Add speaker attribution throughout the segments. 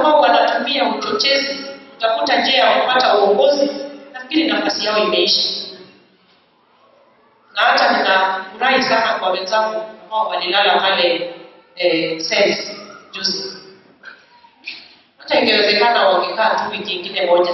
Speaker 1: ambao wanatumia uchochezi kutafuta njia ya kupata uongozi, nafikiri nafasi yao imeisha. Na hata ninafurahi sana kwa wenzangu ambao walilala pale eh, SENS juzi. Hata ingewezekana wangekaa tu wiki ingine moja,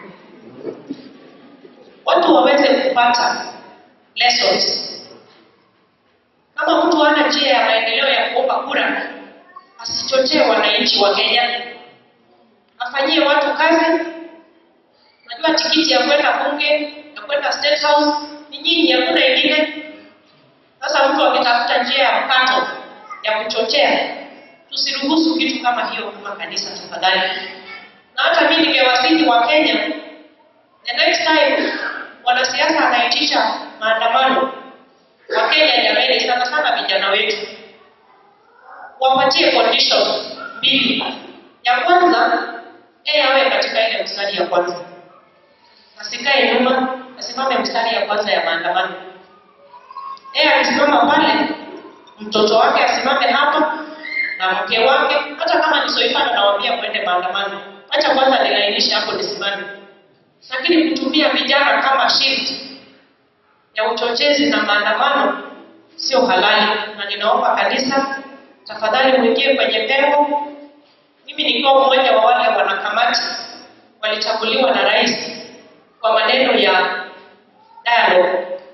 Speaker 1: watu waweze kupata lessons. Kama mtu hana njia ya maendeleo ya kuomba kura, asichochee wananchi wa Kenya, afanyie watu kazi. Najua tikiti ya kwenda bunge ya kwenda State House ni nyinyi, hakuna ingine. Sasa mtu akitafuta njia ya mkato ya kuchochea, tusiruhusu kitu kama hiyo kama kanisa, tafadhali. Na hata mimi ningewasihi wa Kenya, the next time wanasiasa anaitisha maandamano wa Kenya, jamani, sana sana vijana wetu wapatie conditions mbili. Ya kwanza, yeye awe katika ile mstari ya kwanza, asikae nyuma, asimame mstari ya kwanza ya maandamano. Yeye akisimama pale, mtoto wake asimame hapa na mke wake, hata kama ni Soifana nawaambia mwende maandamano, acha kwanza nilainishe hapo nisimame. Lakini kutumia vijana kama shield ya uchochezi na maandamano sio halali, na ninaomba kanisa tafadhali mwingie kwenye pengo. Mimi nikiwa mmoja wa wale wanakamati walichaguliwa na rais kwa maneno ya dialogue